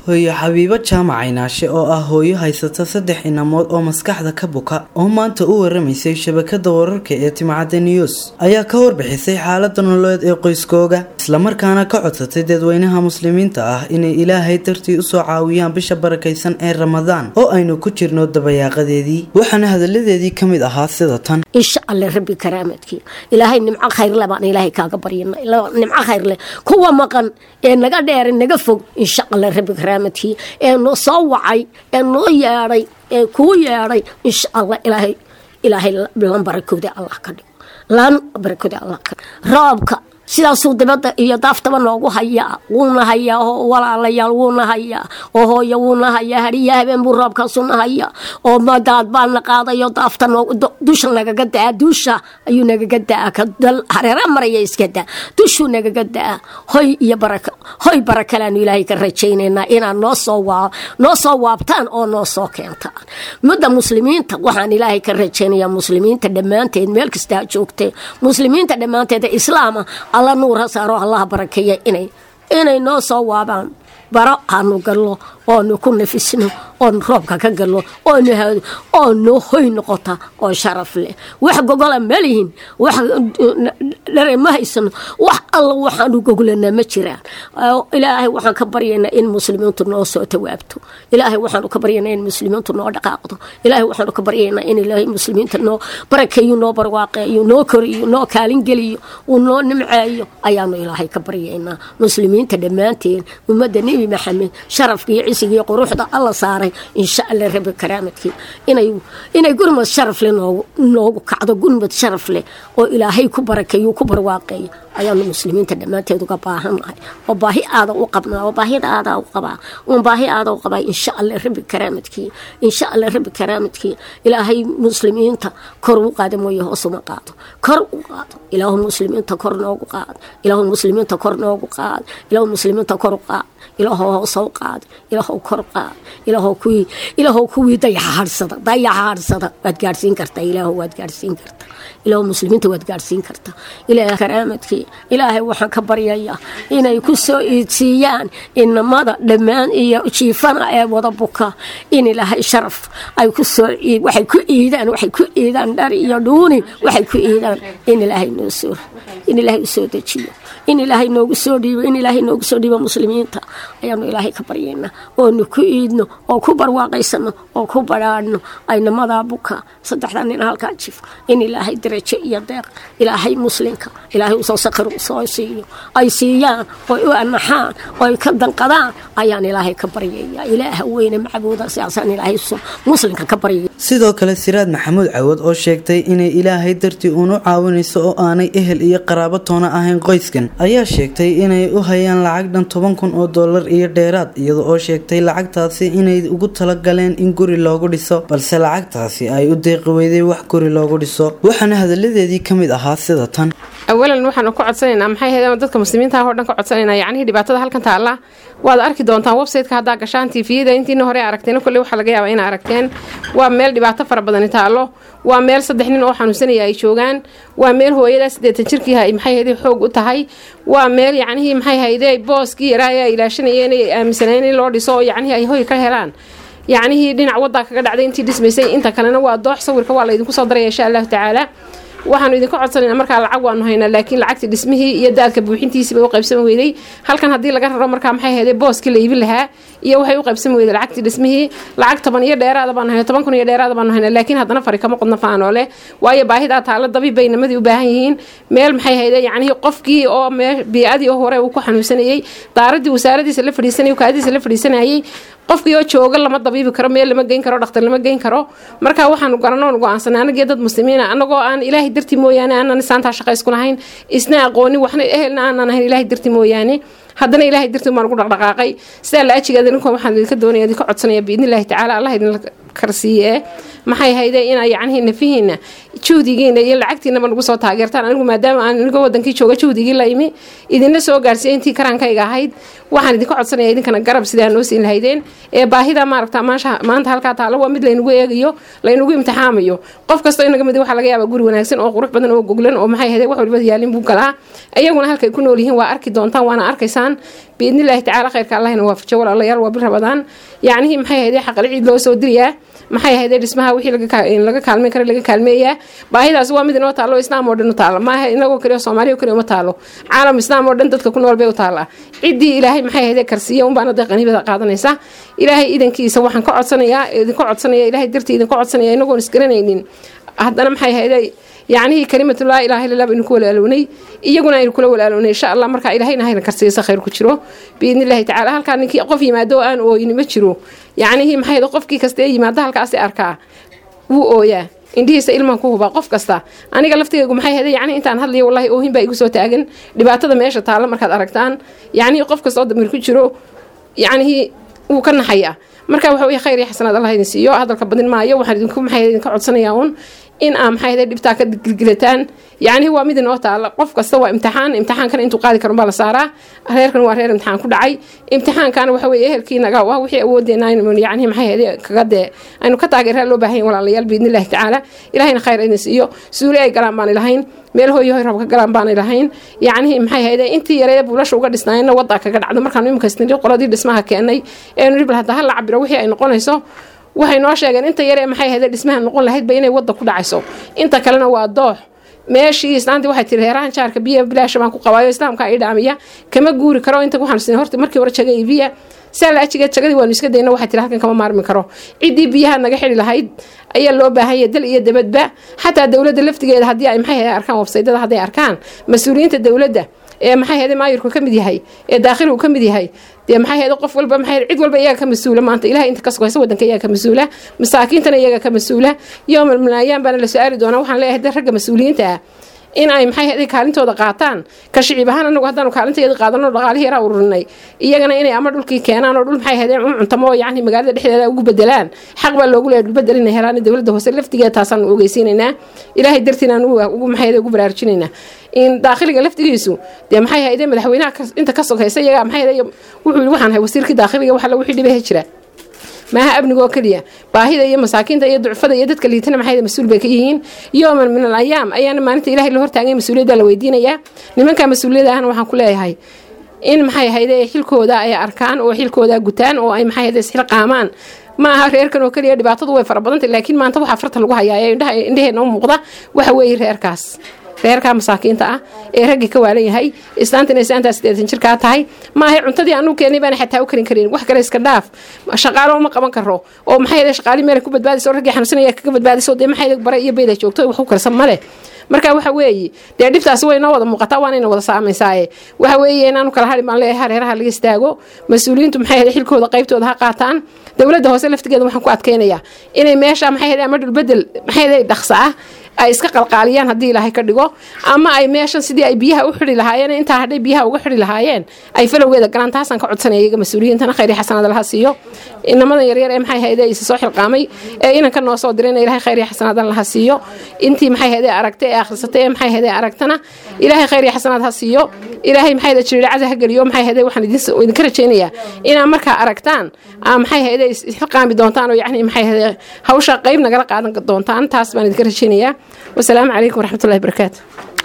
hooyo xabiibo jaamac caynaashe oo ah hooyo haysata saddex inamood oo maskaxda ka buka oo maanta u waramaysay shabakada wararka ee timcadda news ayaa ka warbixisay xaalada nololeed ee qoyskooga islamarkaana ka codsatay dadweynaha muslimiinta ah inay ilaahay dartii usoo caawiyaan bisha barakaysan ee ramadaan oo aynu ku jirno dabayaaqadeedii waxaana hadaladeedii ka mid ahaa sida tan insha alle rabbi karaamadkii ilaahay nimco khayrle baan ilaahay kaaga baryana nimco khayrleh kuwa maqan ee naga dheera naga fog insha alle rabbi karaamadkii ee noo soo wacay ee noo yeedhay ee kuu yeedhay insha allah ilaahay ilaahay lan barakooda allah ka dhigo lan barakooda allah ka dhigo roobka sidaasuu dibadda iyo daaftaba noogu hayaa wuuna hayaa oo walaalayaal wuuna hayaa oo hooyo wuuna hayaa hariya habeen buu roobkaasuna hayaa oo madaad baana qaadayo daafta dusha nagaga daa duusha ayuu nagaga daa ka hareera maraya iska daa dushuu nagaga daa hoy iyo baraka hoy barakalaanu ilaahay ka rajaynaynaa inaad noo soo waa noo soo waabtaan oo noo soo keentaan mudda muslimiinta waxaan ilaahay ka rajaynayaa muslimiinta dhammaanteed meel kastaa joogtee muslimiinta dhammaanteed islaama alla nuur ha saaro allaha barakeeya inay inay noo soo waabaan baro aanu gallo oonu ku nafisno oonu roobka ka gallo oonu haado oo noo hoy noqota oo sharaf leh wax gogola malihin wax dhare ma haysano wax alla waxaanu goglanaa ma jiraan ilaahay waxaan ka baryaynaa in muslimiintu noo soo tawaabto ilaahay waxaanu ka baryaynaa in muslimiintu noo dhaqaaqdo ilaahay waxaanu ka baryaynaa in ilaahay muslimiinta noo barakeeyo noo barwaaqeeyo noo koriyo noo kaalingeliyo uu noo nimceeyo ayaanu ilaahay ka baryaynaa muslimiinta dhammaanteen ummadda nebi maxamed sharafkiiyo cisigiiyo quruxda alla saaray insha alla rabi karaamadkii inay inay gurmad sharaf leh noogu noogu kacdo gurmad sharaf leh oo ilaahay ku barakeeyo ku barwaaqeeyo ayaanu muslimiinta dhammaanteed uga baahannahay oo baahi aada u qabnaa oo baahida aada u qabaa uun baahi aada u qabaa insha alla rabi karaamadkii insha alla rabi karaamadkii ilaahay muslimiinta kor u qaada mooye hoos uma qaado kor u qaado ilaahu muslimiinta kor noogu qaad ilaahu muslimiinta kor noogu qaad ilaahu muslimiinta kor u qaad ilaahow hoos u qaad ilaahow kor qaad ilaahow kuwii ilaahow kuwii dayaxa hadhsada dayaxa hadhsada waad gaadhsiin kartaa ilaahow waad gaadhsiin kartaa ilaahow muslimiinta waad gaadhsiin kartaa ilaah karaamadkii ilaahay waxaan ka baryayaa inay ku soo iidsiiyaan inamada dhammaan iyo jiifana ee wada buka in ilaahay sharaf ay ku soo waxay ku iidaan waxay ku iidaan dhar iyo dhuuni waxay ku iidaan in ilaahay noo soo in ilaahay u soo dejiyo in ilaahay noogu soo dhiibo in ilaahay noogu soo dhiibo muslimiinta ayaanu ilaahay ka baryaynaa oonu ku iidno oo ku barwaaqaysano oo ku badhaadhno aynamadaa buka saddexda nin halkaa jif in ilaahay darajo iyo deeq ilaahay muslimka ilaahay usoo sakir soo siiyo ay siiyaan oy u anaxaan oy ka danqadaan ayaan ilaahay ka baryayaa ilaaha weyne macbuuda sidaasaan ilaahay muslimka ka baryaya sidoo kale siraad maxamuud cawad oo sheegtay inay ilaahay dartii uunu caawinayso oo aanay ehel iyo qaraabo toona ahayn qoyskan ayaa sheegtay inay u hayaan lacag dhan toban kun oo dollar iyo dheeraad iyada oo sheegtay lacagtaasi inay ugu talagaleen in guri loogu dhiso balse lacagtaasi ay u deeqi weyday wax guri loogu dhiso waxaana hadaladeedii ka mid ahaa sida tan awalan waxaanu ka codsanaynaa maxay ahayd dadka muslimiinta ah oo dhan ka codsanaynaa yacnihii dhibaatada halkan taalla waad arki doontaan website-ka haddaa gashaan tifiyada intiina hore aragteen kolley waxaa laga yaabaa inaa aragteen waa meel dhibaato fara badani taallo waa meel saddex nin oo xanuunsanaya ay joogaan waa meel hooyadaa siddeetan jirkii maxay hayday xoog u tahay waa meel yacnihii maxay hayday booskii yaraa ee ay ilaashanayeen ay aaminsaneen in loo dhiso oo yacnihii ay hoy ka helaan yacnihii dhinac waddaa kaga dhacday intii dhismaysay inta kalena waa doox sawirka waa laydinku soo daraya insha allahu tacaala waxaanu idinka codsanayna markaa lacag waanu haynaa laakiin lacagtii dhismihii iyo daalka buuxintiisiiba u qaybsami weyday halkan haddii laga raro markaa maxay hayday booskii la iibin lahaa iyo waxay u qaybsami weyday lacagtii dhismihii lacag toban iyo dheeraada baanu hayna toban kun iyo dheeraada baanu hayna laakiin haddana fari kama qodna faanoo leh waayo baahidaa taalla dabiib bay namadii u baahan yihiin meel maxay hayday yacnihii qofkii oo mee bii-adii oo hore uu ku xanuunsanayey daaradii wasaaradiisa la fadhiisanayay kaadiisa la fadhiisanayay qofkii oo jooga lama dabiibi karo meel lama geyn karo dhakhtar lama geyn karo marka waxaanu garanoon go-aansanay anagii dad muslimiina anagoo aan ilaahay dartii mooyaane aanan isaantaa shaqaysku lahayn isna aqoonin waxna ehelna aanan ahayn ilaahay dartii mooyaane haddana ilaahay dartii baan ugu dhaqdhaqaaqay sidaa la ajigeeda ninkan waxaan idinka doonaya idinka codsanaya biidni illaahi tacaala allah idinla karsiiye maxay hayde inaa yacnihii nafihiina juhdigiina iyo lacagtiinaba nagu soo taageertaan anigu maadaama aan anigo wadankii jooga juhdigii la imi idinla soo gaarsiiya intii karaankayga ahayd waxaan idinka codsanaya idinkana garab sidaa noo siin lahaydeen ee baahida maaragta maanta halkaa taalo waa mid laynagu eegayo laynagu imtixaamayo qof kastoo inaga mid waxaa laga yaabaa guri wanaagsan oo qurux badan oo goglan oo maxay hayde wax waliba yaalin buu galaa iyaguna halkay ku nool yihiin waa arki doontaan waana arkaysaan biidnillaahi tacaala khayrka allahina waafajo walaalayaal waa bir rabadaan yacnihii maxay hayde xaqali ciid loo soo diriyaa maxay hayde dhismaha wixii laga kaalmeyn kara laga kaalmeeyaa baahidaas waa mid inoo taalo islaam oo dhan u taala maaha inagoo kaliya soomaaliya kaliya uma taalo caalam islaam oo dhan dadka ku nool bay u taala ciddii ilaahay maxay hayde karsiiya unbaana dee qaniibada qaadanaysa ilaahay idankiisa waxaan ka codsanayaa idinka codsanaya ilaahay dartii idinka codsanaya inagoon isgaranaynin haddana maxay hayde yacnihii kalimatu laa ilaha illa baynu ku walaalownay iyaguna aynu kula walaalownay insha allah markaa ilahayna hayna karsiisa khayr ku jiro biidni illahi tacala halkaa ninkii qof yimaado oo aan ooyni ma jiro yacnihii maxay qofkii kasta ee yimaado halkaasi arkaa wuu ooyaa indhihiisa ilmaan ku hubaa qof kasta aniga laftigaygu maxay hada yacni intaan hadlayo wallahi oohin baa igu soo taagan dhibaatada meesha taalla markaad aragtaan yacnihii qof kasta oo damir ku jiro yacnihii wuu ka naxayaa marka waxa weye khayr iyo xasanaad allah idin siiyo hadalka badin maayo waxaan idinku maxay idinka codsanayaa uun in aa maxay hada dhibtaa ka gilgilataan yacnihi waa mid inoo taala qof kasta waa imtixaan imtixaankana intuu qaadi karo baa la saaraa reerkan waa reer imtixaan ku dhacay imtixaankana waxa weye ehelkii naga ah wixii awoodeena aynu yacnihi maxay hade kaga dee aynu ka taageeraa loo baahan yahay walaalayaal biidni illahi tacaala ilahayna khayr idin siiyo suuli ay galaan baanay lahayn meel hooyo hoy rab ka galaan baanay lahayn yacnihi maxay hayde intii yareeda buulasha uga dhisnaayeenna waddaa kaga dhacdo markaanu imika isnidhi qoladii dhismaha keenay eenu dhib hadda hala cabiro wixii ay noqonayso waxay noo sheegeen inta yare maxay hayde dhismaha noqon lahaydba inay wadda ku dhacayso inta kalena waa doox meeshii islaantii waxay tiri reerahan jaarka biya bilaasha baan ku qabaayo islaamka ay dhaamiya kama guuri karo inta ku xanuunsan horta markii hore jaga ibiya saala ajigeed jagadii waanu iska dayna waxay tiri halkan kama maarmi karo ciddii biyaha naga xidhi lahayd ayaa loo baahan yahay dal iyo dabadba xataa dowladda laftigeeda haddii ay maxay hayde arkaan websaydada hadday arkaan mas-uuliyiinta dowladda ee maxay hayde maayirku ka mid yahay ee daakhilku ka mid yahay dee maxay hayde qof walba maxay cid walba iyaga ka mas-uula maanta ilahay inta ka sugaysa wadanka iyaga ka mas-uula masaakiintana iyaga ka mas-uula yowmal malaayaan baana la su-aali doonaa waxaan leeyahay de ragga mas-uuliyiinta ah in ay maxay hayde kaalintooda qaataan ka shicib ahaan anagu haddaanu kaalinteeda qaadano dhaqaalihii yaraa ururinay iyagana inay ama dhulkii keenaan oo dhul maxay hayde u cuntamo oo yacni magaalada dhexdeeda ugu bedelaan xaq baa loogu leeyahay dhulbedel inay helaan dowladda hoose laftigeeda taasaan ogeysiinaynaa ilaahay dartiina aan ugu maxay hayde ugu baraarujinaynaa in daakhiliga laftigiisu dee maxay hayde madaxweynaha inta ka sokaysa iyaga maxay hayde wuxuu yidhi waxaan hay wasiirkii daakhiliga waxa la wixii dhibaha jira maaha amnigoo keliya baahida iyo masaakiinta iyo ducfada iyo dadka liitana maxay mas-uul bay ka yihiin yooman min al ayaam ayaana maalinta ilahay la hortaagay mas-uuliyadda la weydiinayaa nimanka mas-uuliyadda ahna waxaan ku leeyahay in maxay hayde xilkooda ay arkaan oo xilkooda gutaan oo ay maxay hayde isxilqaamaan ma aha reerkan oo keliya dhibaatadu way fara badantay laakiin maanta waxaa farta lagu hayaa ee indhaheena u muuqda waxa weeye reerkaas reerkaa masaakiinta ah ee raggii ka waalan yahay islaantana islaantaa sideetan jirkaa tahay maahay cuntadii aanu keenay baana xataa u karin karin wax kale iska dhaaf shaqaalo uma qaban karo oo maxay yadee shaqaali meel ku badbaadayso raggii xanuunsanaya kaga badbaadayso dee maxay bare iyo beeda joogto wax u karsan male marka waxa weeye dee dhibtaasi way noo wada muuqataa waana ina wada saamaysaaye waxa weeye inaanu kala harin baan leeyahay hareeraha laga istaago mas-uuliyiintu maxay yadee xilkooda qaybtooda ha qaataan dowladda hoose laftigeeda waxaan ku adkeynayaa inay meesha maxay yadee ama dhulbedel maxay yadee dhaqsa ah ay iska qalqaaliyaan haddii ilaahay ka dhigo ama ay meeshan sidii ay biyaha u xidhi lahaayeen intaa hadhay biyaha uga xidhi lahaayeen ay falowgeeda galaan taasaan ka codsanaya iyaga mas-uuliyiintana khayr iyo xasanaad laha siiyo inamadan yaryar ee maxay hayde isa soo xilqaamay ee inanka noo soo dirayna ilahay khayr iyo xasanaadan laha siiyo intii maxay hayde aragtay ee akhrisatay ee maxay hayde aragtana ilaahay khayr iyo xasanaad ha siiyo ilaahay maxay hayde jiriiracada ha geliyo maxay hayde waxaan idinka rajaynayaa inaa markaa aragtaan aa maxay hayde xilqaami doontaan oo yacni maxay hayde hawsha qayb nagala qaadan doontaan taas baan idinka rajaynayaa wasalaamu calaykum waraxmatullahi barakaatu